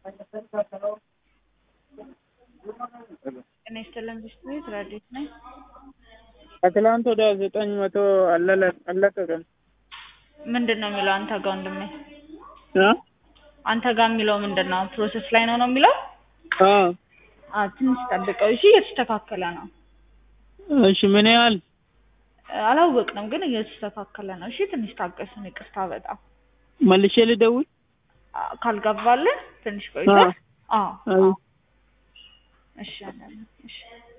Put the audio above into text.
ጤና ይስጥልን ብስክሌት ረዲት ነኝ። ከትላንት ወደ ዘጠኝ መቶ አለቀቀም። ምንድን ነው የሚለው አንተ ጋር ወንድሜ? እ አንተ ጋር የሚለው ምንድን ነው? ፕሮሰስ ላይ ነው ነው የሚለው? አ አ ትንሽ ጠብቀው እሺ። እየተስተካከለ ነው። እሺ ምን ያህል አላወቅንም ግን እየተስተካከለ ነው። እሺ ትንሽ ታገሱን። ይቅርታ በጣም መልሼ ልደውል? አ፣ ካልገባልን ትንሽ ቆይተህ አዎ አይ እሺ አለን። እሺ